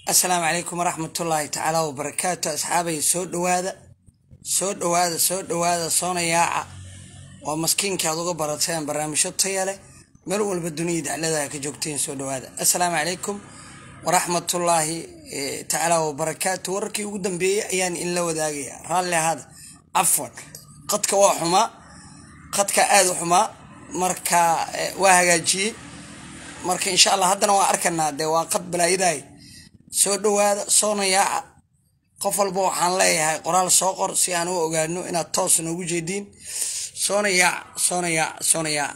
asalaamu calaykum waraxmatullaahi tacaala wabarakaatu asxaabay soo dhawaada soo dhawaada soo dhawaada soona yaaca oo maskiinka aad uga barateen barnaamijyo taya leh meel walba duniyada dacladaha ka joogteen soo dhawaada assalaamu calaykum waraxmatullaahi tacaala wabarakaatu wararkii ugu dambeeyey ayaan inla wadaagaya raalli ahaada cafwan qadka waa xumaa qadka aada u xumaa marka waa hagaajiyey marka insha allah haddana waa arkanaa dee waa qad balaayaday soo dhawaada soona yaaca qof walba waxaan leeyahay qoraal soo qor si aan u ogaano inaad toos noogu jeediin soona yaaca soona yaaca soona yaaca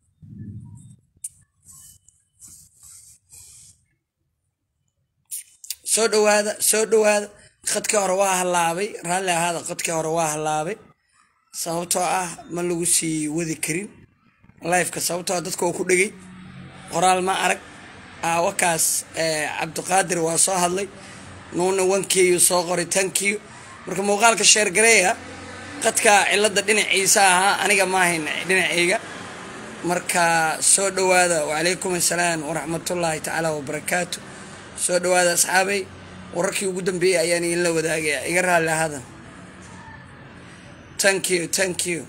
soo dhawaada soo dhawaada qadkii hore waa hallaabay raalli ahaada qadkii hore waa hallaabay sababtoo ah ma lagu sii wadi karin lifeka sababtoo ah dadka oo ku dhegay qoraal ma arag wakaas cabdiqaadir waa soo hadlay nuuna wankeyu soo qoray tankiyu marka muuqaalka sheergareeya qadka cilada dhinaciisa ahaa aniga maahayn dhinacayga marka soo dhawaada wacalaykum assalaam waraxmatullaahi tacaala wabarakaatu soo dhawaada asxaabay wararkii ugu dambeeyey ayaan idinla wadaagaya iga raalli ahada tank you tank you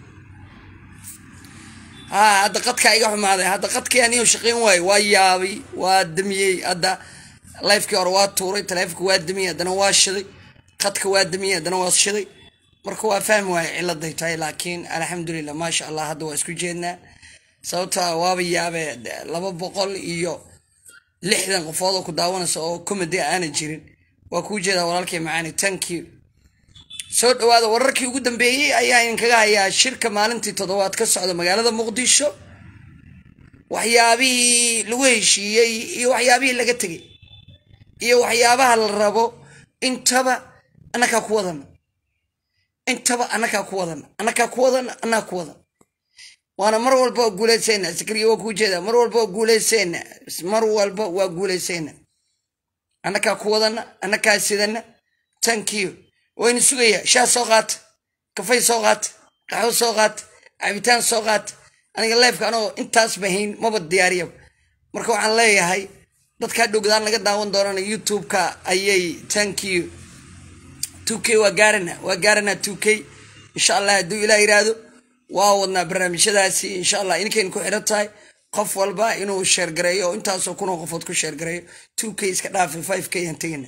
ha hadda qadkaa iga xumaaday hadda qadkii aniyo shaqeyn waayo waa yaabay waa damiyey hadda lifekii hore waa tuuray taleefonka waa damiyey haddana waa shiday qadka waa damiyey haddana waa shiday marka waa fahmi waayo ciladay tahay laakiin alxamdulilah maasha allah hadda waa isku jeednaa sababta waaba yaabee laba boqol iyo lixdan qofood oo ku daawanaysa oo comedy aana jirin waa kuu jeedaa walaalkay macaani tank you soo dhawaada wararkii ugu dambeeyey ayaa idinkaga hayaa shirka maalintii toddobaad ka socda magaalada muqdisho waxyaabihii lagu heshiiyey iyo waxyaabihii laga tegay iyo waxyaabaha la rabo intaba annakaa ku wadana intaba annakaa ku wadana annakaa ku wadana annaga ku wadan waana mar walba waa guulaysayna sikriya waa kuu jeedaa mar walba waa guulaysayna mar walba waa guulaysayna annakaa ku wadana annakaa sidana thank you wayna sugayaa shaah soo qaata kafay soo qaata qaxwo soo qaata cabitaan soo qaata aniga lifeka anoo intaas bahayn maba diyaariya marka waxaan leeyahay dadkaa dhowgdaan laga daawan doonana youtube-ka ayay thank you two k waa gaarana waa gaarana two k insha allah hadduu ilaa yiraahdo waa wadnaa barnaamijyadaasi insha allah ininkayn ku xidhan tahay qof walba inuu sheergareeyo oo intaasoo kunoo qofood ku sheergareeyo two k iska dhaafay five k aan tegana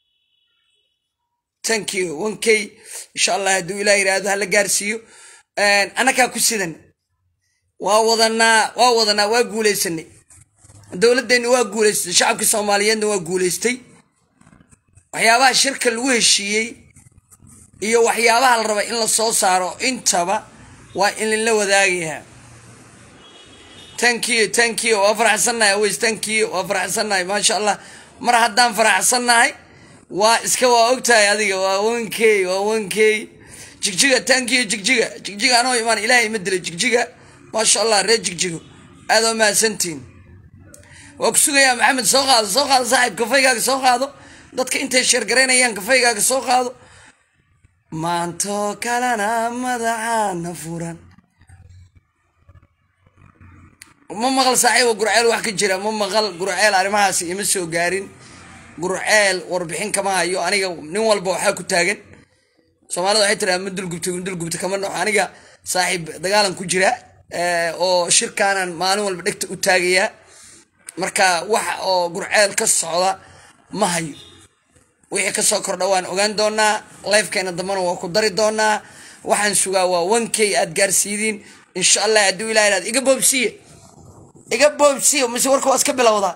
thank you one k insha allah hadduu ilaa yiraahdo hala gaarsiiyo annakaa ku sidan waa wadanaa waa wadanaa waa guulaysanay dowladeenna waa guulaystay shacabkii soomaaliyeedna waa guulaystay waxyaabaha shirka lagu heshiiyey iyo waxyaabaha la raba in la soo saaro intaba waa in lala wadaagayaa thank you thank you waa faraxsannahay aweys thank you waa faraxsannahay maasha allah mar haddaan faraxsannahay waa iska waa ogtahay adiga waa one k waa one k jigjiga thank you jigjiga jigjiga anoo imaan ilaahay ma dilay jigjiga maasha allah reer jigjigo aada oo mahadsantiin waa ku sugayaa maxamed soo qaado soo qaado saaxiib kafaygaaga soo qaado dadka intay sheergaraynayaan kafaygaaga soo qaado maantoo kalena madaxaana furan ma maqal saaxiiba gurceel wax ka jira ma maqal gurceel arrimahaas ima soo gaarin gurceel warbixin kama hayo aniga nin walba waxaa ku taagan soomaalida waxay tiraa ma dulgubta dulgubta kama noxo aniga saaxiib dagaalan ku jira oo shirkaanan maalin walba dhegta u taagayaa marka wax oo gurceel ka socda ma hayo wixii kasoo kordha waan ogaan doonaa lifekeena dambana waa ku dari doonaa waxaan sugaa waa one k aad gaarsiidiin insha allah hadduu ilah ihahdo iga boobsiye iga boobsiye mise warka waa iska bilowdaa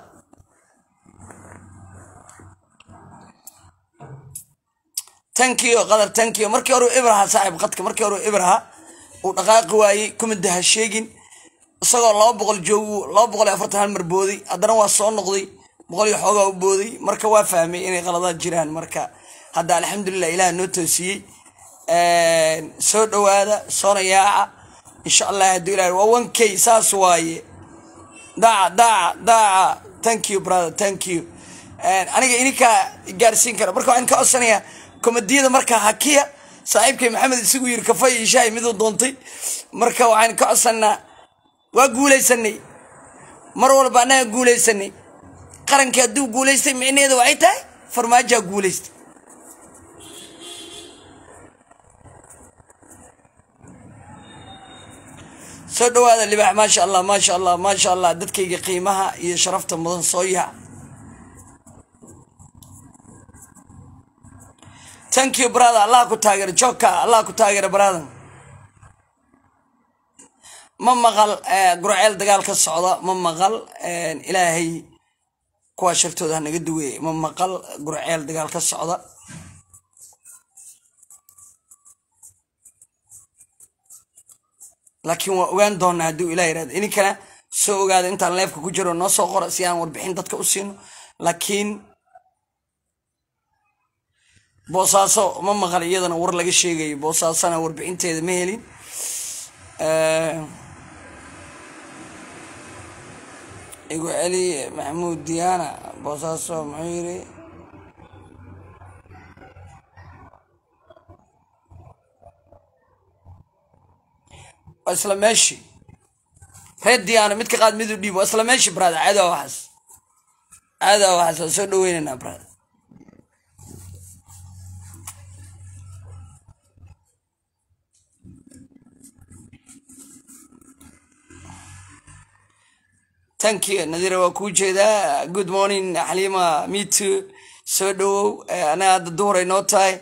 tankiyo qadar tankiyo markii hore ibraha saaxiib qadka markii hore ibraha uu dhaqaaqi waayey kumida ha sheegin isagoo laba boqol joogu laba boqol iyo afartan hal mar booday haddana waa soo noqday boqol iyo xoogaa u booday marka waa fahmay inay qaladaad jiraan marka hadda alxamdulilah ilaah noo toosiyey soo dhawaada soona yaaca insha allah hadduu ilah waa one k saas waaye daaca daaca daaca thank you brother thank you aniga ininkaa gaarsiin kara marka waxaan ka codsanayaa komadiyada marka hakiya saaxiibkay maxamed isagu yiri kafay iyo shaay miduu doontay marka waxaan ka codsanaa waa guulaysanay mar walba annaga guulaysanay qarankii hadduu guulaystay micnaheeda waxay tahay farmaajaa guulaystay soo dhawaada libax maasha allah maasha allah maasha allah dadkayga qiimaha iyo sharafta mudan soo yaha thank you brother allah ku taageero joogka allah ku taageero brother ma maqal gurceel dagaal ka socda ma maqal ilaahay kuwaa shartooda hanaga duweye ma maqal gurceel dagaal ka socda laakiin waa ogaan doonaa hadduu ilah yirahdo idinkana soo ogaada intaan leefka ku jiro noo soo qora si aan warbixin dadka u siino laakiin boosaaso ma maqal iyadana war laga sheegayo boosaasona warbixinteeda ma helin igu celi maxamuud diyaana boosaaso muxuu yiri waa isla meeshii reer diyaana mid ka qaad mid u dhiib waa isla meeshii brada caada waxaas caada waxaas waa soo dhaweynaynaa brada thank you nadira waa kuu jeedaa good morning xaliima meto soo dhawow anaga hadda duhuray noo tahay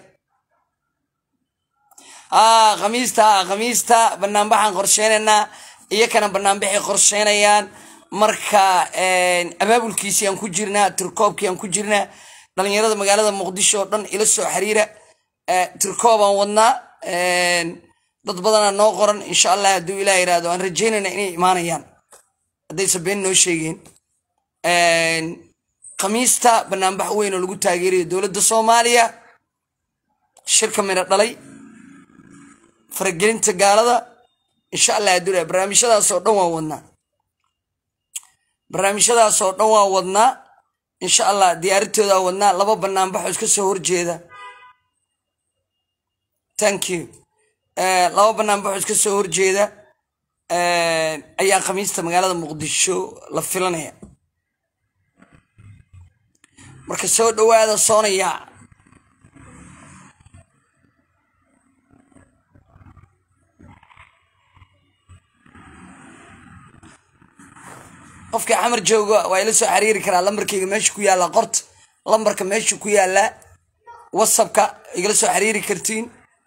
a khamiista khamiista banaanbaxaan qorsheynaynaa iyakana banaanbaxay qorsheynayaan marka abaabulkiisii aan ku jirnaa tirkoobkii aan ku jirnaa dhalinyarada magaalada muqdisho oo dhan ila soo xiriira tirkoobaan wadnaa dad badanaa noo qoran insha allah hadduu ilah yirahdo aan rajeynayna inay imaanayaan haddaysa been noo sheegeen khamiista banaanbax weyn oo lagu taageerayo dowladda soomaaliya shirka midho dhalay faragelinta gaalada insha allah hadduu barnaamijyadaas oo dhan waa wadnaa barnaamijyadaas oo dhan waa wadnaa insha allah diyaaritoodaa wadnaa laba banaanbaxoo iska soo horjeeda thank you laba banaanbaxoo iska soo horjeeda ayaa khamiista magaalada muqdisho la filanaya marka soo dhawaada soonaya qofkii xamar jooga waa ila soo xiriiri karaa lambarkayga meesha ku yaallaa qorta lambarka meesha ku yaallaa whatsappka igala soo xiriiri kartiin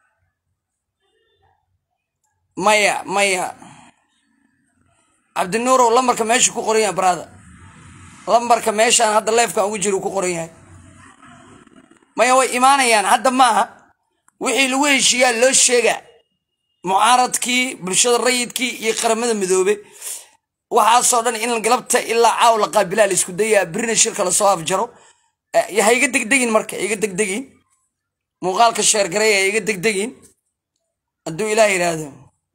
maya maya cabdinuurow lambarka meesha ku qoran yahay brada lambarka meeshaan hadda leefkan ugu jira ku qoran yahay maya way imaanayaan hadda maaha wixii lagu heshiiyaa loo sheega mucaaradkii bulshada rayidkii iyo qaramada midoobe waxaasoo dhan in galabta ilaa caaw la qaabilaa la isku dayaa birina shirka lasoo afjaro ha iga degdegin marka iga degdegin muuqaalka sheergareya iga degdegin hadduu ilaah yidhaahdo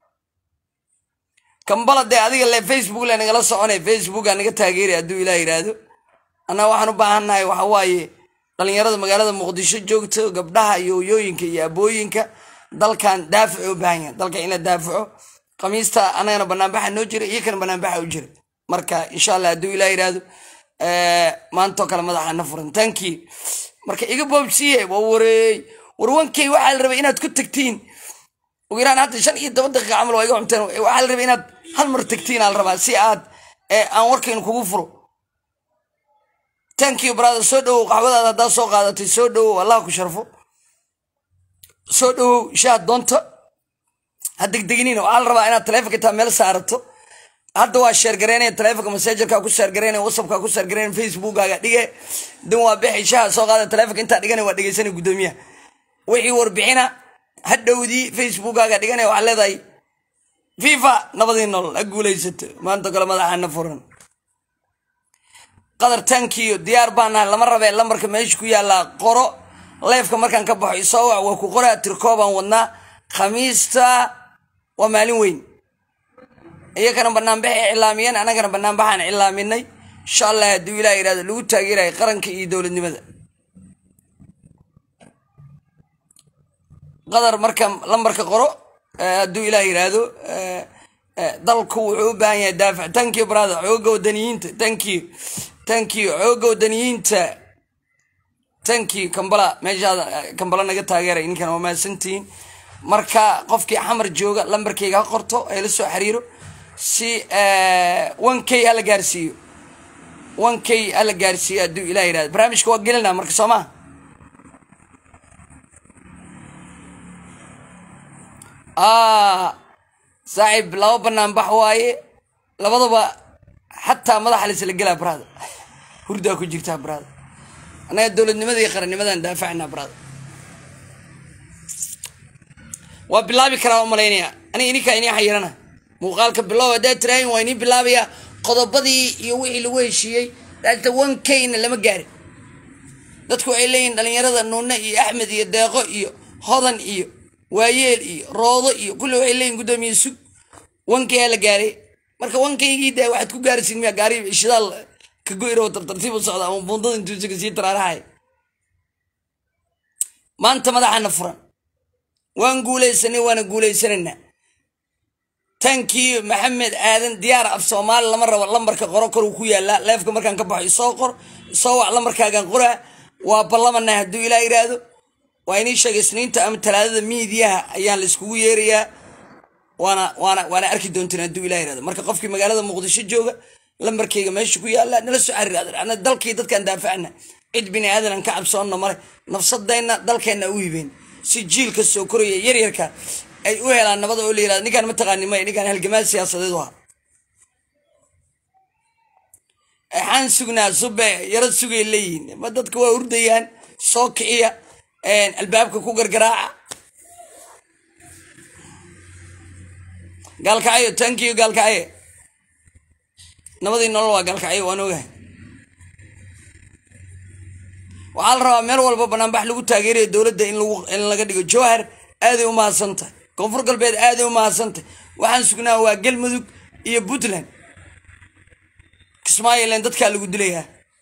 kambala dee adiga le facebook le nagala soconay facebooka naga taageeray hadduu ilaah yidhaahdo annaga waxaan u baahannahay waxa waaye dhalinyarada magaalada muqdisho joogto gabdhaha iyo hoyooyinka iyo abooyinka dalkan daafico u baahan yahay dalka in la daafico khamiista anagana banaanbaxa noo jira iyo kana banaanbaxa u jira marka insha allah hadduu ilaah yidhaahdo maantoo kale madaxa na furan tanki marka iga boobsiye waa wareey warwankay waxaa la rabay inaad ku tagtiin ugu yaraan hadda shan iyo toban daqiiqa camal waa iga cunteen waxaa la rabay inaad hal mar tagtiin aa la rabaa si aad aan warkaynu kugu furo thank you brother soo dhawow qaxwadaada haddaa soo qaadatay soo dhawow allah ku sharfo soo dhawow shaad doonta ha degdeginina waxaa la rabaa inaad taleefonka taa meel saarato hadda waa sheergareynaya taleefonka masaajarka ku sheergareynaya whatsappka ku sheergareynaya facebookaga dhige dan waa bixi shaha soo qaada taleefonka intaa dhigana waa dhegeysanay guddoomiyaha wixii warbixina hadhowdii facebookaga dhiganaya waxaa leedahay fifa nabadii nolol ha guulaysato maanta kale madaxaana furan qadar tankiyo diyaar baa nahay lama rabee lambarka meesha ku yaallaa qoro leefka markaan ka baxo isoo wac waa ku qoraa tirkoobaan wadnaa khamiista waa maalin weyn iyakana banaanbaxay cilaamiyeen annagana banaanbaxaan cilaaminay insha allah hadduu ilah yidhahdo lagu taageerayo qaranka iyo dowladnimada qadar marka lambarka qoro hadduu ilah yidhaahdo dalku wuxuu u baahan yahay daafic tanki brother xooga wadaniyiinta tanki thank you xooga wadaniyiinta thank you kambala meeshaada kambala naga taageeray ninkan waa mahadsantihiin marka qofkii xamar jooga lambarkayga ha qorto ee la soo xiriiro si one k hala gaarsiiyo one k hala gaarsiiyo hadduu ilah yihahdo barnaamijka waa gelinaa marka soo maa saaxiib laba banaan bax waaye labadaba xataa madaxa laisla gelaa brada hurdaa ku jirtaa brada annaga dowladnimada iyo qarannimadan daafacnaa brada waa bilaabi karaa u malaynaya aniga ininkaa inii xayirana muuqaalka bilow haddaad tiraahin waa inii bilaabayaa qodobadii iyo wixii lagu heshiiyey daata one kna lama gaarin dadku waxay leeyihin dhalinyarada nuune iyo axmed iyo deeqo iyo hodan iyo waayeel iyo roodo iyo kulli waxay leeyihin guddoomiye sug one k aa la gaaray marka one kaygii de waxaad ku gaaraysiin miya gaari shidaal ka goyro tartartiib u socda ama buundada intuu isaga sii taraarahay maanta madaxana furan waan guulaysanay waana guulaysanayna tankii maxamed aadan diyaar af soomaali lama rabo lambarka qoro koruu ku yaalaa leefka markaan ka baxo isoo qor isoo wac lambarkaagan qoraa waa ballamana hadduu ilaa yidhaahdo waa inii sheegay isniinta ama talaadada miidiyaha ayaan la iskugu yeerayaa waana waana waana arki doonteen hadduu ilaa yihahdo marka qofkii magaalada muqdisho jooga lambarkayga meesha ku yaala nala soo xariir ana dalkii dadkaan daafacna cid bini aadan aan ka cabsoonna male nafsadayna dalkeenna u hibeen si jiilka soo koraya yaryarka ay u helaan nabada oo la yirahdo ninkaan mataqaani maya ninkaan halgamaad siyaasadeed u aha waxaan sugnaa sube yaro sugay leeyihin ma dadka waa hurdayaan soo kiciya albaabka ku gargaraaca gaalkacyo tankiyo gaalkacyo nabadii nolol waa gaalkacyo waan ogahay waxaa la rabaa meel walba banaanbax lagu taageerayo dowladda in laga dhigo jowhar aaday u mahadsantahay koonfur galbeed aaday u mahadsantahay waxaan sugnaa waa galmudug iyo puntland kismaayolen dadkaa lagu dilayaa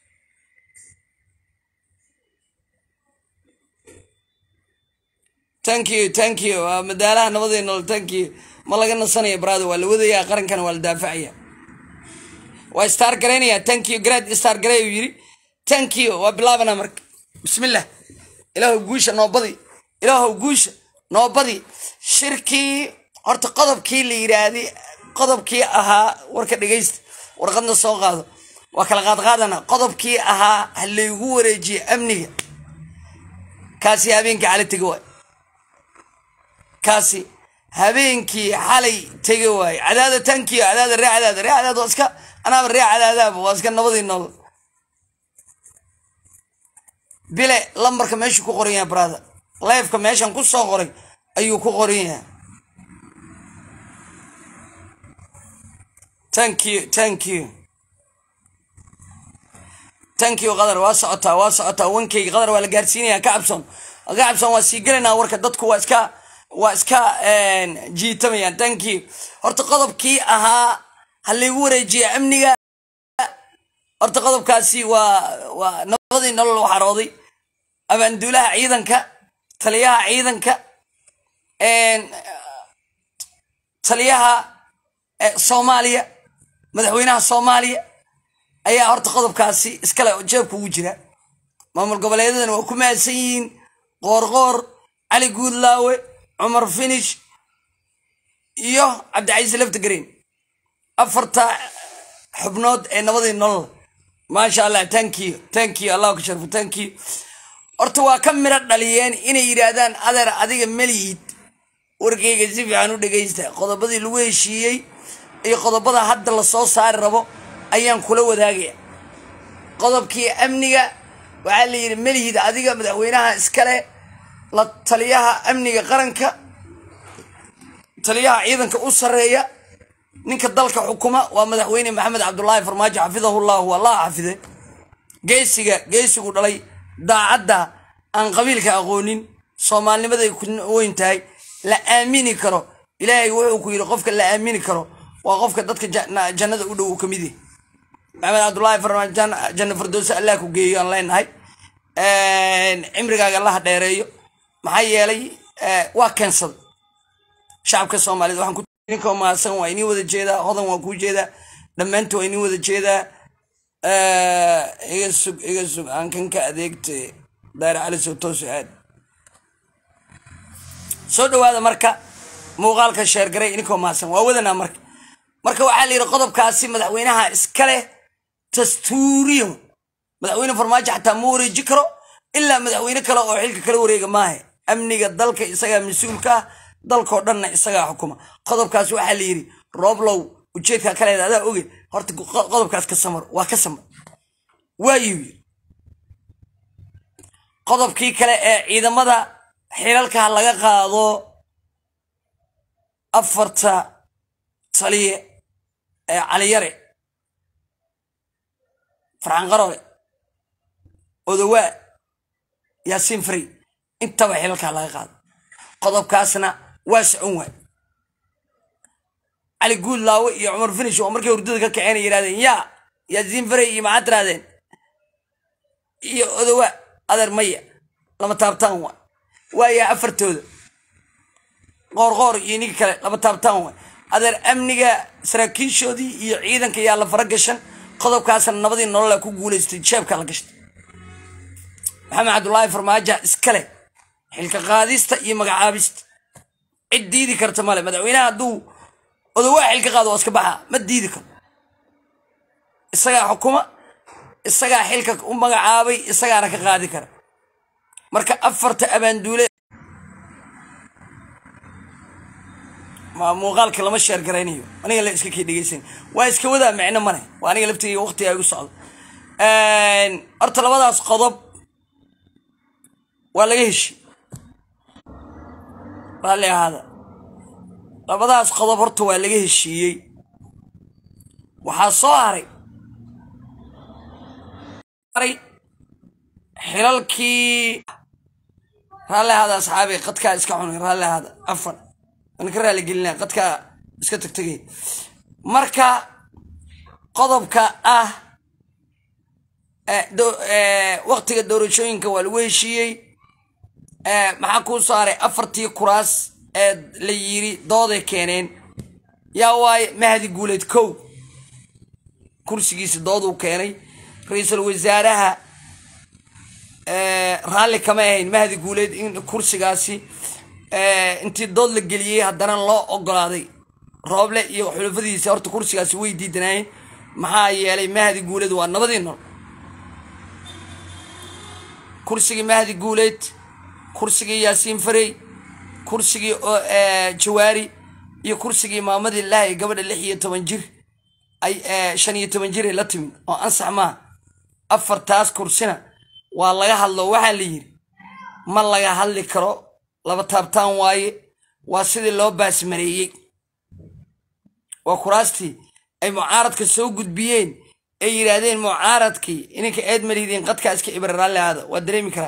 tankiyo tankiyo waa madaalaha nabadii nolol tankiyo ma laga nasanaya brado waa la wadayaa qarankana waa la daafacaya waa star garaynaya tankiyo grad star garay uu yiri tankiyo waa bilaabana marka bismillah ilaahu guusha noobadi ilaahu guusha noobadi shirkii horta qodobkii la yiraahday qodobkii ahaa warka dhegaysta warqadna soo qaado waa kala qaadqaadana qodobkii ahaa ha laygu wareejiye amniga kaasi habeenkii xalay tege waay kaasi habeenkii xalay tege waaye cadaada tankiyo cadaada ree cadaada ree cadaad waa iska anaaba ree cadaadaaba waa iska nabadii nool bile lambarka meeshuu ku qoran yahay brother lifeka meeshan ku soo qoray ayuu ku qoran yahay thank you thank you thank you qadar waa socotaa waa socotaa wankeyga qadar waa la gaarsiinaya ka cabson ka cabson waa sii gelaynaa warka dadku waa iska waa iska jiitamayaan thank you horta qodobkii ahaa ha laygu wareejiya amniga horta qodobkaasi waa waa nabadii nolol waxarooday abaanduulaha ciidanka taliyaha ciidanka taliyaha soomaaliya madaxweynaha soomaaliya ayaa horta qodobkaasi iskale jeebka ugu jira maamul goboleedadan waa ku mahadsan yihiin qoorqoor cali guudlaawe cumar finish iyo cabdicasiis laftagreen afarta xubnood ee nabadii nolol maasha allah tankiyo tankiyo allahu ka sharfo tankiyo horta waa ka midho dhaliyeen inay yidhaahdaan adeer adiga melihid warkayga si fiican u dhegaysta qodobadii lagu heshiiyey iyo qodobada hadda lasoo saari rabo ayaan kula wadaagaya qodobkii amniga waxaa la yidhi melihid adiga madaxweynaha iskale la taliyaha amniga qaranka taliyaha ciidanka u sarreeya ninka dalka xukuma waa madaxweyne maxamed cabdulaahi farmaajo xafidahu llahu allah xafide geesiga geesigu dhalay daacadda aan qabiilka aqoonin soomaalnimaday ku weyn tahay la aamini karo ilaahay wuxuu ku yidhi qofka la aamini karo waa qofka dadka jannada u dhow uu ka mid yahay maxamed cabdulaahi farmaajo janna firdowse allah ku geeyo aan leenahay cimrigaaga allaha dheereeyo maxaa yeelay waa keensaday shacabka soomaaliyed waxaan ku ninka mahadsan waa inii wada jeedaa hodan waa kuu jeedaa dhammaantu waa inii wada jeedaa iga sug iga sug aan kan ka adeegte daare cali soo toosi aad soo dhawaada marka muuqaalka sheergaray ininkoo mahadsan waa wadanaa marka marka waxaa la yidhi qodobkaasi madaxweynaha iska leh dastuuriyo madaxweyne farmaajo xataa ma wareeji karo ilaa madaxweyne kale oo xilka kala wareega maahe amniga dalka isagaa mas-uulka ah dalkoo dhanna isagaa xukuma qodobkaas waxaa la yidhi rooblow ujeedka kaleeda adaa oge horta qodobkaas ka samar waa ka samar waayuu yidhi qodobkii kale ee ciidamada xilalka laga qaado afarta taliye ee caliyare farxan qaroole odowaa yaasiin frey intaba xilalkaa laga qaado qodobkaasna waa socon waay cali guud laawe iyo cumar finish oo markay hurdada ka kaceen ay yidhahdeen yaa yaasiin frey iyo maxaad tirahdeen iyo odowaa adeer maya lama taabtaan waay waayaa afartooda qoorqoor iyo ninka kale lama taabtaan waay adeer amniga saraakiishoodii iyo ciidanka yaa la fara gashan qodobkaasna nabadii nolola ku guulaystay jeebka la gashtay maxamed cabdulaahi farmaaja iskale xilka qaadista iyo magacaabista cid diidi karta male madaxweynaha hadduu odowaa xilka qaado waa iska baxa ma diidi karo isagaa xukuma isagaa xilka u magacaabay isagaana ka qaadi kara marka afarta abaanduule muuqaalka lama sheer garaynayo aniga la iska kii dhegeysan waa iska wadaa micno mane waa aniga laftiga waqtiga igu socdo horta labadaas qodob waa laga heshi raalli ahaada labadaas qodob horta waa laga heshiiyey waxaa soo haray xilalkii raalli ahaada asxaabi qadkaa iska cunay raalli ahaada afan waan ka raali gelinaa qadkaa iska tagtegay marka qodobka ah waqtiga doorashooyinka waa lagu heshiiyey maxaa kuu saaray afartii kuraas ee la yiri dooday keeneen yaa waaye mahdi guuleed kow kursigiisa dooduu keenay ra-iisul wasaaraha raalli kama ahayn mahdi guuleed in kursigaasi intii dood la geliyey haddana loo ogolaaday rooble iyo xulafadiisa horta kursigaasi way diidanaayeen maxaa yeelay mahdi guuleed waa nabadii nool kursigii mahdi guuleed kursigii yaasiin farey kursigii jawaari iyo kursigii maamadii lahay gabadha lix iyo toban jir ay shan iyo toban jir ay la timid oo ansax maaha afartaas kursina waa laga hadlo waxaa la yidhi ma laga hadli karo laba taabtaan waaye waa sidii loo baasmareeyey waa kuraastii ay mucaaradka soo gudbiyeen ay yidhaahdeen mucaaradkii ininka eed malihidiin qadkaa iska ibra raalli ahaada waa dareemi karaa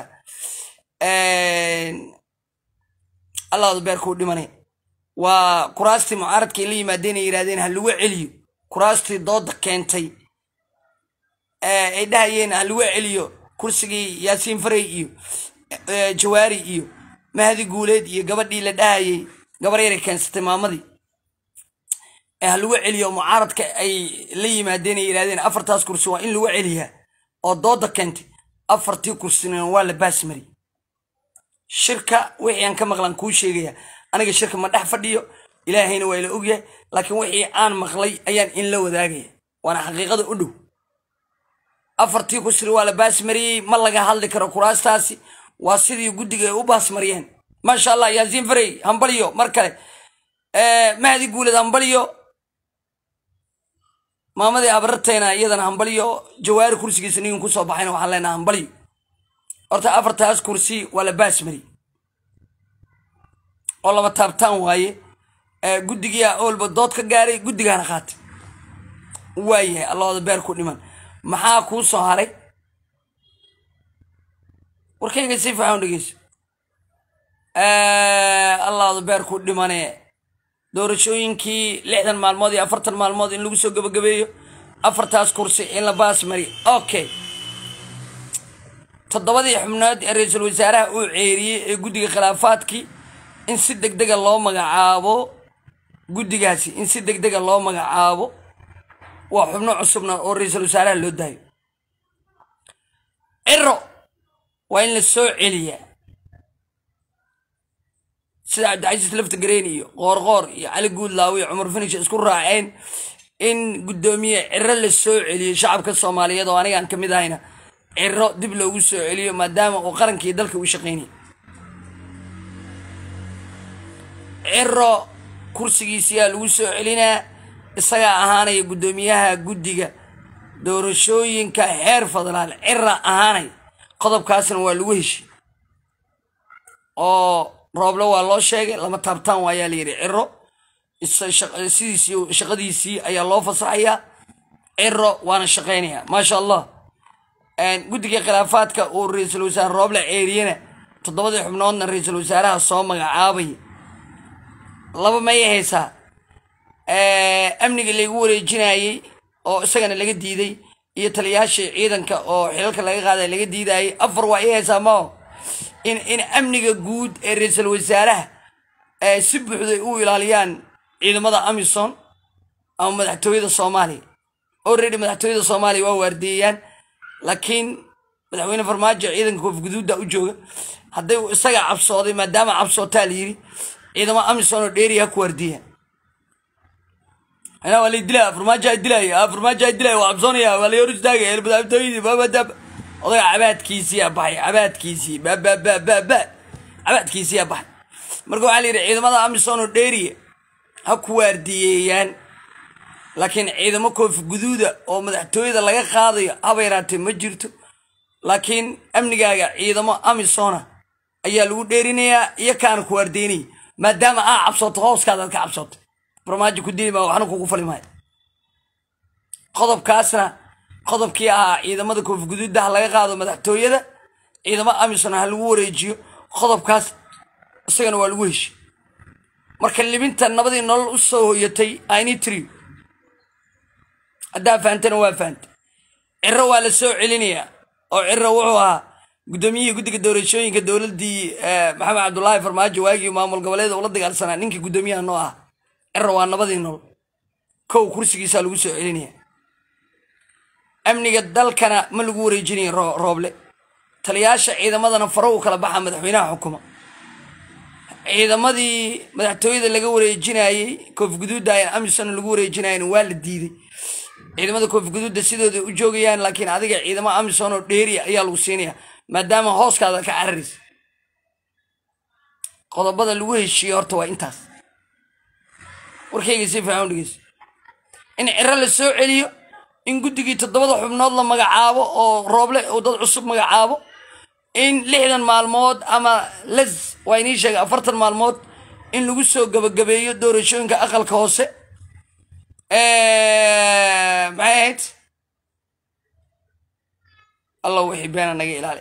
allahdu beerkuu dhimanay waa kuraastii mucaaradka ay la yimaadeen ay yidhahdeen ha lagu celiyo kuraastii dooda keentay ay dhahayeen ha lagu celiyo kursigii yaasiin farey iyo jawaari iyo mahdi guuleed iyo gabadhii la dhahayay gabar yaray keensatay maamadii ha lagu celiyo mucaaradka ay la yimaadeen ay yidhahdeen afartaas kursi waa in lagu celiyaa oo dooda keentay afartii kursina waa la baasmari shirka wixii aan ka maqlan kuu sheegaya aniga shirka ma dhex fadhiyo ilaahayna waa ila ogyahay laakiin wixii aan maqlay ayaan in la wadaagaya waana xaqiiqada u dhow afartii kusri waa la baasmariyey ma laga hadli karo kuraastaasi waa sidii guddiga ay u baasmariyeen maasha allah yaasiin farey hambalyo mar kale mahdi guuled hambalyo maamadii abarartayna iyadana hambalyo jawaari kursigiisa ninkan kusoo baxayna waxaan leenaha hambalyo horta afartaas kursi waa la baasmari oo lama taabtaan waaye guddigia oolba dood ka gaaray guddigaana qaatay waayahay allahooda beer ku dhiman maxaa kuu soo haray warkayga si fiican dhegeyso allahooda beer ku dhimane doorashooyinkii lixdan maalmood iyo afartan maalmood in lagu soo gabagabeeyo afartaas kursi in la baasmari okay toddobadii xubnood ee ra-iisul wasaaraha uu ceeriyey ee guddiga khilaafaadkii in si deg dega loo magacaabo guddigaasi in si deg dega loo magacaabo waa xubno cusubna oo ra-iisul wasaaraha loo daayo ciro waa in la soo celiyaa sida cabdicasiis laftagareen iyo qoorqoor iyo cali guudlaaw iyo cumar finish isku raaceen in guddoomiye ciro la soo celiyo shacabka soomaaliyeed oo anigaan ka mid ahayna ciro dib loogu soo celiyo maadaama uu qarankii dalka u shaqaynaya ciro kursigiisiyaa lagu soo celinaa isagaa ahaanaya guddoomiyaha guddiga doorashooyinka heer federaal cira ahaanaya qodobkaasna waa lagu heshiy oo rooble waa loo sheegay lama taabtaan waayaa layidhi ciro sidiisii shaqadiisii ayaa loo fasaxayaa ciro waana shaqaynaya maasha allah guddiga khilaafaadka uu ra-iisul wasaare rooble ceeriyana toddobadii xubnoodna ra-iisul wasaaraha soo magacaabaya laba may haysaa amniga laygu wareejinayey oo isagana laga diiday iyo taliyaashii ciidanka oo xilalka laga qaaday laga diidayay afar waa ii haysaa mao in in amniga guud ee ra-iisul wasaaraha si buuxday u ilaaliyaan ciidamada amisom ama madaxtooyada soomaaliya already madaxtooyada soomaaliya waa waardiiyayaan laakiin madaxweyne farmaajo ciidanka koofguduudda u jooga hadday isaga cabsooday maadaama cabsootaa la yiri ciidamo amisom oo dheeriya ha ku waardiiyaan anaa waa lay dilaya farmaajo dilaya farmaajo dilaya waa cabsoonaya waa lay hor istaagaya madaxtooyadii babadab odaga cabaadkiisiyaa baxay cabaadkiisii bababababa cabaadkiisiyaa baxay marka waxaa la yidhi ciidamada amisom oo dheeriya ha ku waardiyeeyaan laakiin ciidamo koofi guduuda oo madaxtooyada laga qaadayo haba yaraatee ma jirto laakiin amnigaaga ciidamo amisona ayaa lagu dheerinayaa iyo kaana ku waardeynaya maadaama aa cabsooto hooskaadaad ka cabsootay farmaajo ku dili maa waxna kugu fali maayo qodobkaasna qodobkii ahaa ciidamada koofi guduudda ha laga qaado madaxtooyada ciidamo amisom ha lagu wareejiyo qodobkaas isagana waa lagu heshiy marka libinta nabadii nolol u soo hoyatay initri haddaa fahantana waa fahantay ciro waa la soo celinayaa oo ciro wuxuu ahaa guddoomiyihii guddiga doorashooyinka dowladdii maxamed cabdulaahi farmaajo waagii maamul goboleeda ula dagaalsanaa ninkii guddoomiyaha noo ah ciro waa nabadii nolol kow kursigiisaa lagu soo celinaya amniga dalkana ma lagu wareejinaya rooble taliyaasha ciidamadana faro u kala baxa madaxweynaha xukuma ciidamadii madaxtooyada laga wareejinayey koofguduudda amisona lagu wareejinayan waa la diiday ciidamada koofguduudda sidooda u joogayaan laakiin adiga ciidamo amison oo dheeriya ayaa lagu siinaya maadaama hooskaada ka cararaysa qodobada lagu heshiiyey horta waa intaas warkayga si fiican dhegeyso in ciro la soo celiyo in guddigii toddobada xubnood la magacaabo oo rooble uu dad cusub magacaabo in lixdan maalmood ama les waa inii sheegay afartan maalmood in lagu soo gabagabeeyo doorashooyinka aqalka hoose maxay ahayd allah wixii beena naga ilaali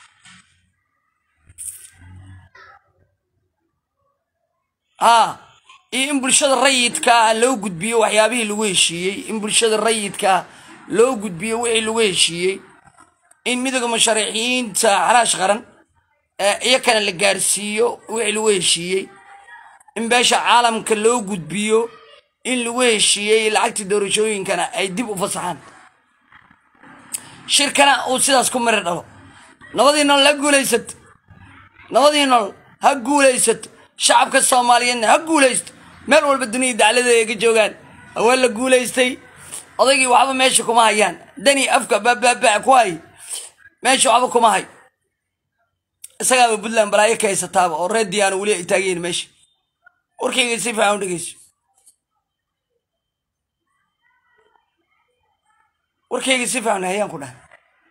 ha iyo in bulshada rayidkaa loo gudbiyo waxyaabihii lagu heshiiyey in bulshada rayidkaa loo gudbiyo wixii lagu heshiiyey in midooda musharaxiinta xalaash qaran iyakana la gaarsiiyo wixii lagu heshiiyey in beesha caalamka loo gudbiyo in lagu heshiiyey lacagtii doorashooyinkana ay dib u fasaxaan shirkana uu sidaas ku mari dhalo nabadii nolol ha guulaysato nabadii nolol ha guulaysato shacabka soomaaliyeedna ha guulaysto meel walba duniyai dacladeeda ay ka joogaan waa la guulaystay odaygii waxba meesha kuma hayaan dani afka baababa ku hay meesha waxba kuma hay isagaaba puntland balaayo ka haysataaba oo reer diyaano weli ay taagayiin meesha warkayga si fiican u dhegeyso warkayga si fiican hayaan ku dhahay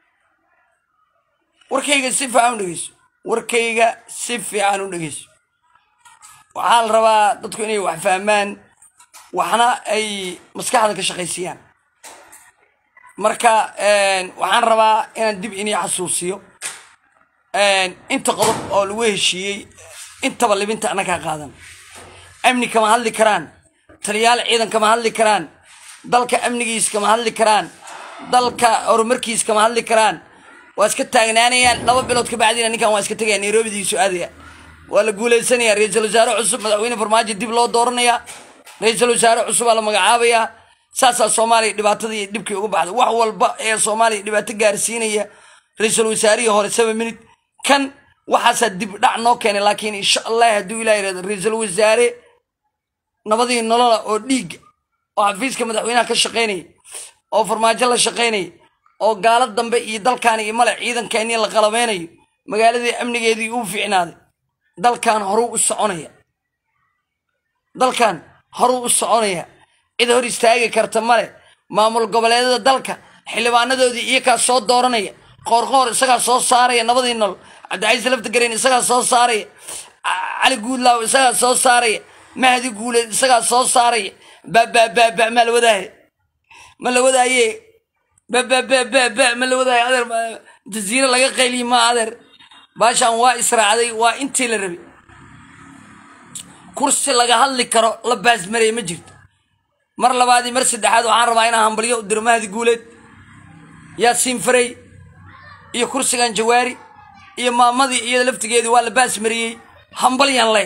warkayga si fiican u dhegeyso warkayga si fiican u dhegeyso waxaa la rabaa dadku inay wax fahmaan waxna ay maskaxda ka shaqaysiiyaan marka waxaan rabaa inaan dib inii xasuusiyo inta qodob oo lagu heshiiyey intaba libinta annagaa qaadan amni kama hadli karaan taliyaal ciidan kama hadli karaan dalka amnigiis kama hadli karaan dalka horumarkiis kama hadli karaan waa iska taagnaanayaan laba bilood ka bacdiina ninkan waa iska tegaya nairobidii aadaya waa la guuleysanaya ra-iisul wasaare cusub madaxweyne farmaajo dib loo dooranaya ra-iisul wasaare cusubaa la magacaabayaa saasaa soomaaliya dhibaatadii dhibkii uga baxday wax walba ee soomaaliya dhibaato gaarsiinaya ra-iisul wasaarihii hore seven minute kan waxaasaa dib dhac noo keenay laakiin insha allah hadduu ilah yirahdo ra-iisul wasaare nabadii nolola oo dhiigga oo xafiiska madaxweynaha ka shaqaynaya oo farmaajo la shaqaynaya oo gaalo dambe iyo dalkaani iyo male ciidankeennii la qalabeynayo magaaladii amnigeedii uu fiicnaaday dalkan horuu u soconaya dalkan horuu u soconaya cid hor istaagi karta male maamul goboleedyada dalka xildhibaanadoodii iyakaa soo dooranaya qoorqoor isagaa soo saaraya nabadii nolol cabdicaiis laftagareen isagaa soo saaraya cali guudlaaw isagaa soo saaraya mahdi guuleed isagaa soo saaraya babababa ma la wadaaye ma la wadaaye babababa ma la wadaaye adeer jaziire laga qayliye ma adeer baashaan waa israacday waa intii la rabay kursi laga hadli karo la baasmarey ma jirto mar labaadii mar saddexaad waxaan rabaa inaan hambalyo u diro mahdi guuleed yaasiin farey iyo kursigan jawaari iyo maamadii iyada laftigeedii waa la baasmariyey hambalyan leh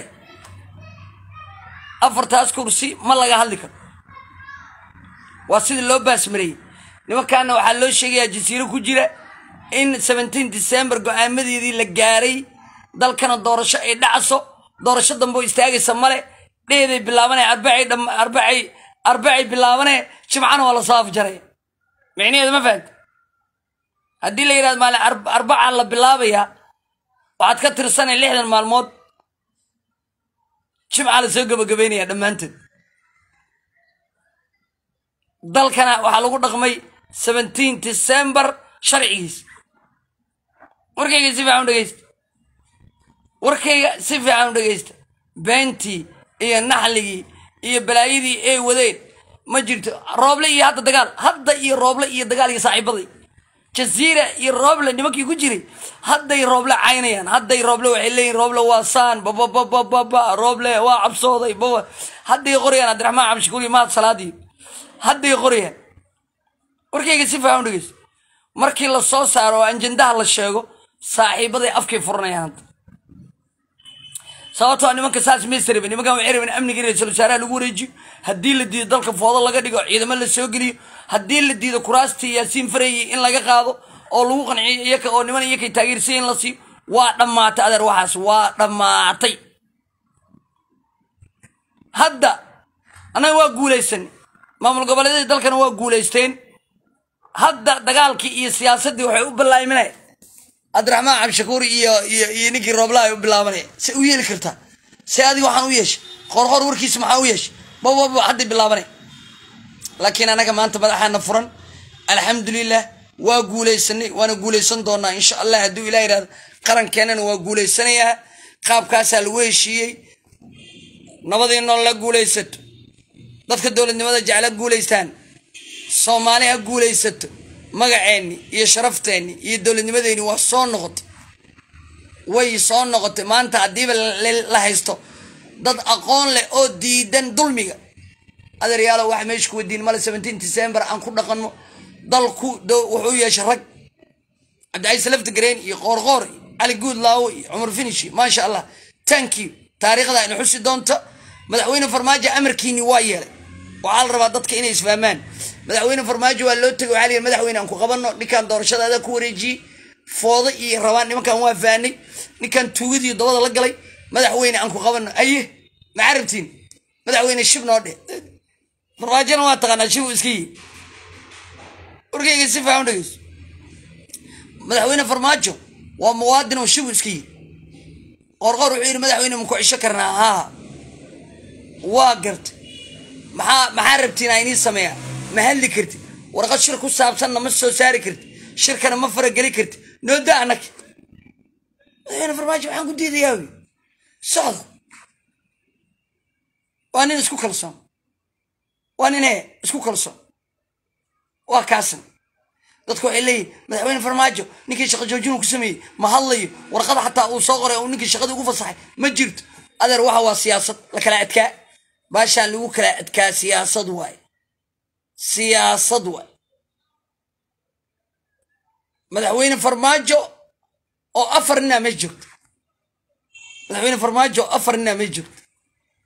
afartaas kursi ma laga hadli karo waa sidii loo baasmariyey nimankaana waxaa loo sheegayaa jasiiro ku jira in seventeen december go-aamadeedii la gaaray dalkana doorasho ay dhacso doorasho dambe oo istaagaysa male dheeday bilaabanaya arbacay arbacay arbacay bilaabanee jimcana waa lasoo afjaraya micnaheedu ma fahamta haddii la yidhahdo maalin arbacaa la bilaabayaa waxaad ka tirsanay lixdan maalmood jimca la soo gabagabeynaya dhammaanteed dalkana waxaa lagu dhaqmay seventeen december sharcigiis warkayga si fiican u dhegeysta warkayga si fiican u dhegeysta beentii iyo naxligii iyo balaayadii ay wadeen ma jirto rooble iyo hadda dagaal hadda iyo rooble iyo dagaal iyo saaxiibaday jaziira iyo rooble nimankii ku jiray hadday rooble caynayaan hadday rooble waxay leeyihin rooble waa saan bababababa rooble waa cabsooday baba hadday qorayaan cabdiraxmaan cabdishakuur iyo mahad salaadii hadday qorayaan warkayga si fiican u dhegeysto markii la soo saaro oo anjandaha la sheego saaxiibaday afkay furanayaan hadda sababtoo nimanka saas maysa rabin nimankan waxay rabeen amniga ra-iisul wasaaraha lagu wareejiyo haddii la diido dalka foodo laga dhigo ciidamo la soo geliyo haddii la diido kuraastii yaasiin farayey in laga qaado oo lagu qanciyo iyaka oo niman iyakay taageersay in la siiyo waa dhammaatay adeer waxaas waa dhammaatay hadda annaga waa guulaysanay maamul goboleedyadii dalkana waa guulaysteen hadda dagaalkii iyo siyaasaddii waxay u ballaaminaya cabdiraxmaan cabdishakuur iyo iyo iyo ninkii roobla ay u bilaabanaya se u yeeli kartaa se adiga waxaan u yeeshay qorqor warkiisa maxaa u yeeshay bababa hadday bilaabanaya laakiin anaga maanta madaxaana furan alxamdulilah waa guulaysanay waana guulaysan doonaa insha allah hadduu ilah yihahdo qarankeenana waa guulaysanayaa qaabkaasaa lagu heshiiyey nabadii nool la guulaysato dadka dowladnimada jecla guulaystaan soomaali ha guulaysato magaceenni iyo sharafteenni iyo dowladnimadeenni waa soo noqotay way soo noqotay maanta haddiiba la haysto dad aqoon leh oo diidan dulmiga adeeryaalo wax meesha ku wadiin male seventeen december aan ku dhaqanno dalku wuxuu yeeshay rag cabdicaiis laftigareen iyo qoorqoor cali guud laawo iyo cumar finishi maasha allah thank you taariikhda ayna xusi doonta madaxweyne farmaajo amarkiini waa yeelay waxaa la rabaa dadka inay isfahmaan madaxweyne farmaajo waa loo tegay waxaa la yidhi madaxweyne aan ku qabanno ninkan doorashadaada ku wareejiyey foodo iyo rabaan nimankan waa faanay ninkan tuugadii dabada la galay madaxweyne aan ku qabanno aye maxaa rabtiin madaxweyne shib noo dheh farmaajona waa taqaanaa shib uu iska yihi warkayga si faahan dhegeyso madaxweyne farmaajo waa muwaadin oo shib uu iska yihi qorqor wuxuu yidhi madaxweyne maku cisho karnaa haa waa gartay maxaa maxaa rabtiin aa inii sameeyaa ma hadli kartid warqad shir ku saabsanna ma soo saari kartid shirkana ma farageli kartid noo da anag madaxweyne farmaajo waxaan ku diidayaa wy socda waa nin isku kalsoon waa nin ee isku kalsoon waa kaasan dadku waxay leeyihin madaxweyne farmaajo ninkii shaqo joojinuu ku sameeyey ma hadlayo warqada xataa uu soo qoray uu ninkii shaqadii ugu fasaxay ma jirto adeer waxa waa siyaasad la kala adkaa baashaan lagu kala adkaa siyaasad waaye siyaasad waaye madaxweyne farmaajo oo afar ninaa ma joogto madaxweyne farmaajo oo afar ninaa ma joogto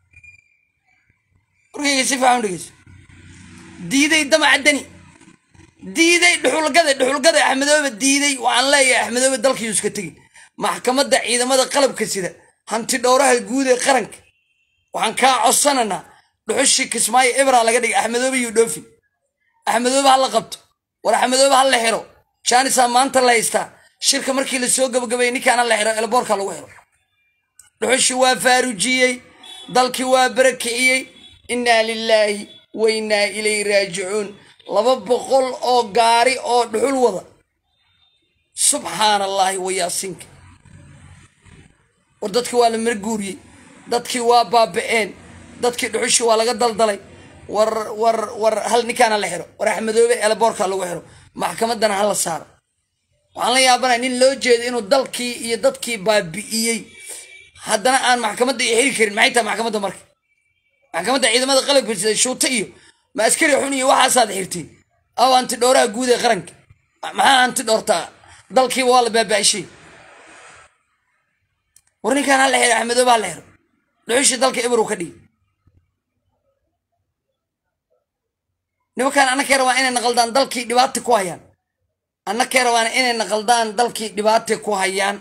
warkayga si fiican u dhegeyso diiday damaca dani diiday dhuxulgada dhuxulgada axmedoobe diiday waxaan leeyahay axmedoobe dalkiisu iska tegi maxkamadda ciidamada qalabka sida hanti dhowraha guud ee qaranka waxaan kaa codsanaynaa dhuxushii kismaayo ibra laga dhigay axmedoobe iyo dhoofin axmedoobe ha la qabto war axmedoobe ha la xiro jaanisaa maanta la haystaa shirka markii lasoo gabagabeeyey ninkaana la xiro elboorka lagu xiro dhuxushii waa faarujiyey dalkii waa barakiciyey innaa lilaahi wa innaa ilayhi raajicuun laba boqol oo gaari oo dhuxul wada subxaana allaahi wa yaasinka war dadkii waa la marguuriyey dadkii waa baaba'een dadkii dhuxushii waa laga daldalay war war war hal ninkaana la xiro war axmedoobe elboorka lagu xiro maxkamaddana ha la saaro waxaan la yaabanaya nin loo jeeda inuu dalkii iyo dadkii baabi'iyey haddana aan maxkamadda iyo xiri karin maxay tahay maxkamadda marka maxkamadda ciidamada qalabka sida shuuta iyo ma askari xun iyo waxaasaad xirtiin aw hanti dhowraha guud ee qaranka maxaa hanti dhowrtaa dalkiiba waa la baaba'ishay war ninkaan ha la xiro axmedoobe ha la xiro dhuxushii dalka ibrow ka dhigi nimankaan annakay rabaan inay naqaldaan dalkii dhibaata ku hayaan annakay rabaan inay naqaldaan dalkii dhibaata ku hayaan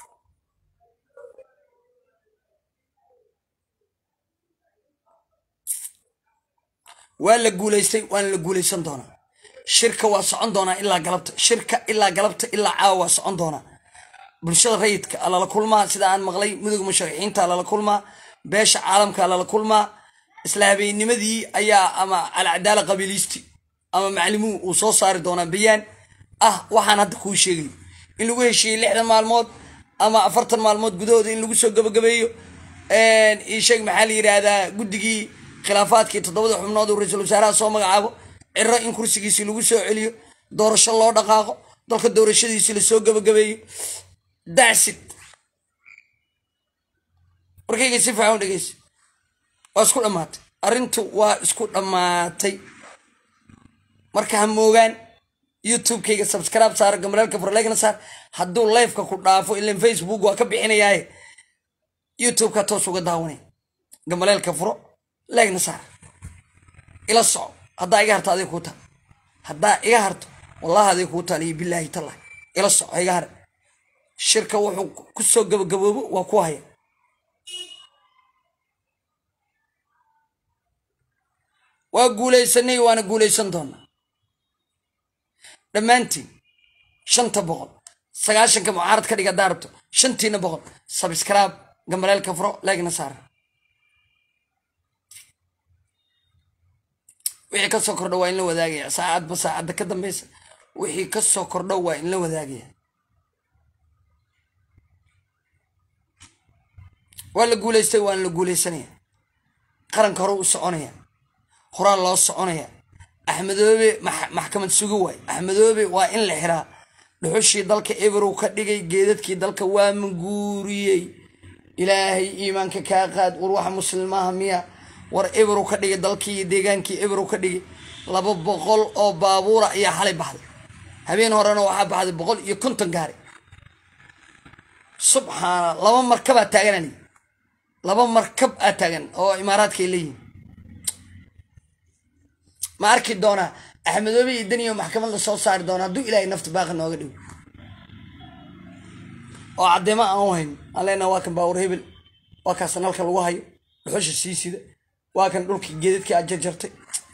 waa la guulaystay waana la guulaysan doonaa shirka waa socon doonaa ilaa galabta shirka ilaa galabta ilaa caawa waa socon doonaa bulshada rayidka alala kulmaa sida aan maqlay midowga musharaxiinta alala kulmaa beesha caalamka alala kulmaa isla habeennimadii ayaa ama alcadaala qabiiliisti ama maclimuhu uu soo saari doonaa bayaan ah waxaan hadda kuu sheegayo in lagu heshiiyey lixdan maalmood ama afartan maalmood gudahooda in lagu soo gabagabeeyo isheeg maxaa la yidhaahdaa guddigii khilaafaadkii toddobada xubnood uu ra-iisul wasaaraha soo magacaabo ciro in kursigiisii lagu soo celiyo doorasho loo dhaqaaqo dalka doorashadiisii lasoo gabagabeeyo dacsid warkayga si fiican u dhegeysa waa isku dhammaatay arrintu waa isku dhammaatay marka ha moogaan youtube-kayga subscribe saar gamaleelka furlegna saar hadduu lifeka ku dhaafo ilan facebook waa ka bixinayaaye youtube-ka toos uga daawanay gamaleelka furo leegna saar ila soco haddaa iga harto adig kuu taal haddaa iga harto wallahi adig kuu taal iyo bilaahi tallah ila soco iga har shirka wuxuu ku soo gabagaboobo waa ku haya waa guulaysanay waana guulaysan doonaa dhammaantiin shanta boqol sagaashanka mucaarad ka dhiga haddaa rabto shantiina boqol sabscribe gambaleelka furo leegna saara wixii ka soo kordho waa in la wadaagaya saacadba saacadda ka dambeysa wixii ka soo kordho waa in la wadaagaya waa la guulaystay waana la guulaysanaya qaranka hore u soconaya horaa loo soconaya axmedoobe maxkamad sugi waay axmedoobe waa in la xiraa dhuxushii dalka eberow ka dhigay geedadkii dalka waa manguuriyey ilaahay iimaanka kaa qaad war waxa muslimaha miya war eberow ka dhigay dalkii iyo deegaankii eberow ka dhigay laba boqol oo baabuura ayaa xalay baxday habeen horena waxaa baxday boqol iyo konton gaari subxaana laba markabaa taaganani laba markab aa taagan oo imaaraadkaay leeyihin ma arki doonaa axmedoobe iyo daniyo maxkamad la soo saari doona hadduu ilaahay nafta baaqi nooga dhigo oo caddeemo aan u hayn aan leenaha waa kan baawur hebel waa kaas nalka lagu hayo dhuxusha sii sida waa kan dhulkii geedadkii aad jarjartay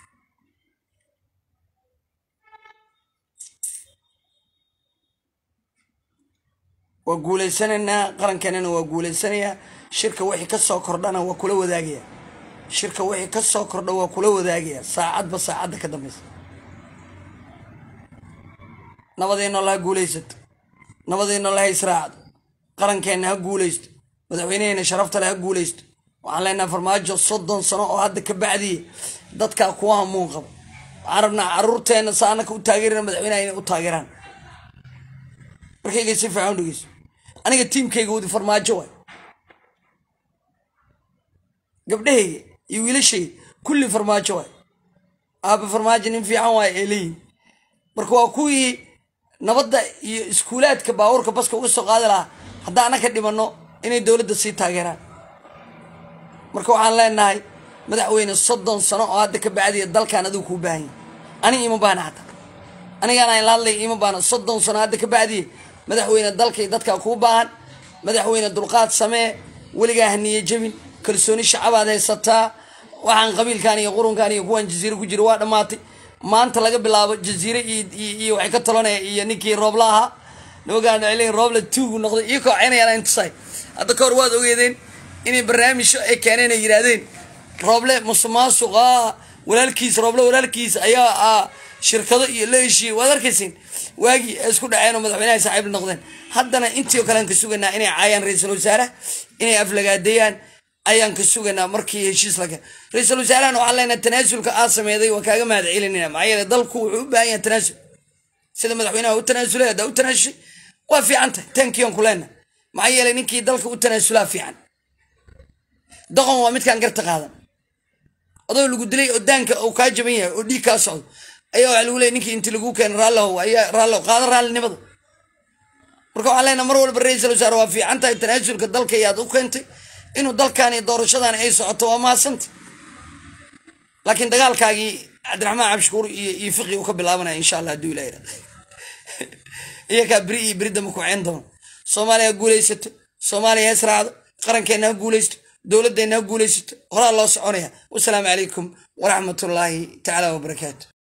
waa guulaysanaynaa qarankeenana waa guulaysanayaa shirka wixii ka soo kordhana waa kula wadaagaya shirka wixii ka soo kordha waa kula wadaagaya saacadba saacadda ka dambeysa nabadeenno laha guulaysato nabadeenno laha israacdo qarankeenna ha guulaysto madaxweyneheena sharafta le ha guulaysto waxaan leenaha farmaajo soddon sano oo hadda ka bacdiya dadkaa kuwa hamuun qabo waxaan rabnaa caruurteenna sa anaka u taageerana madaxweyneha inay u taageeraan markayga si fiican u dhegeyso aniga tiimkayga wadi farmaajo waay gabdhahayga iyo wiilashayga kulli farmaajo waay aaba farmaajo nin fiican waay ay leeyihin marka waa kuwii nabadda iyo iskuulaadka baabuurka baska uga soo qaadi lahaa haddaan anaka dhimanno inay dowladda sii taageeraan marka waxaan leenahay madaxweyne soddon sano oo hadda ka bacdiya dalkan adigu kuu baahan yahy aniga ima baahna xataa anigaan aan la hadlay ima baana soddon sano hadda ka bacdiye madaxweyne dalkay dadkaa kuu baahan madaxweyne dulqaad samee weligaa haniye jebin kalsooni shacabaad haysataa waxaan qabiilkan iyo qurunkan iyo kuwan jaziire ku jira waa dhammaatay maanta laga bilaabo jaziire iyo waxay ka talanaya iyo ninkii roobla ahaa nimankaan waxay leeyihin roobla tuugu noqday iyo kooceynayaan intusay hadda ka hor waad ogeedeen inay barnaamijyo ay keeneen ay yidhaahdeen rooble musuqmaasuqa walaalkiis rooble walaalkiis ayaa shirkado iyo la heshiiyey waad arkaysiin waagii ay isku dhaceen oo madaxweynaha saaxiib noqdeen haddana intii oo kalean ka sugaynaa inay caayaan ra-iisul wasaaraha inay aflagaadeeyaan ayaan ka sugaynaa markii heshiis laga ra-iisul wasaarahan waxaan leenahay tanaasulka aad sameeday waa kaaga mahad celinayna maxaa yeele dalku wuxuu u baahan yahay tanaasul sida madaxweynaha u tanaasulay haddaa u tanaasushay waa fiican tahay tankiyan ku leenahay maxaa yeele ninkii dalka u tanaasulaa fiican doqon waa midkaan garta qaadan adoo lagu dilay oo daanka uu kaa jaban yahay oo dhiig kaa socdo ayaa waxaa lagu leeyay ninkii inti lagu keena raallihow ayaa raallihow qaada raallinimada marka waxaan leenahay mar walba ra-iisul wasaare waa fiican tahay tanaasulka dalka ayaad u keentay inuu dalkan iyo doorashadan ay socoto waa mahadsanta laakiin dagaalkaagii cabdiraxmaan cabshukuur iyo iyo fiqi uu ka bilaabanaya insha allah hadduu ilah yirahdo iyakaa beri iyo beri dambe ku ceen doono soomaaliya ha guulaysato soomaaliya ha israacdo qarankeena ha guulaysto dowladdeena ha guulaysato horaa loo soconaya wasalaamu calaykum waraxmatullaahi tacaala wabarakaatu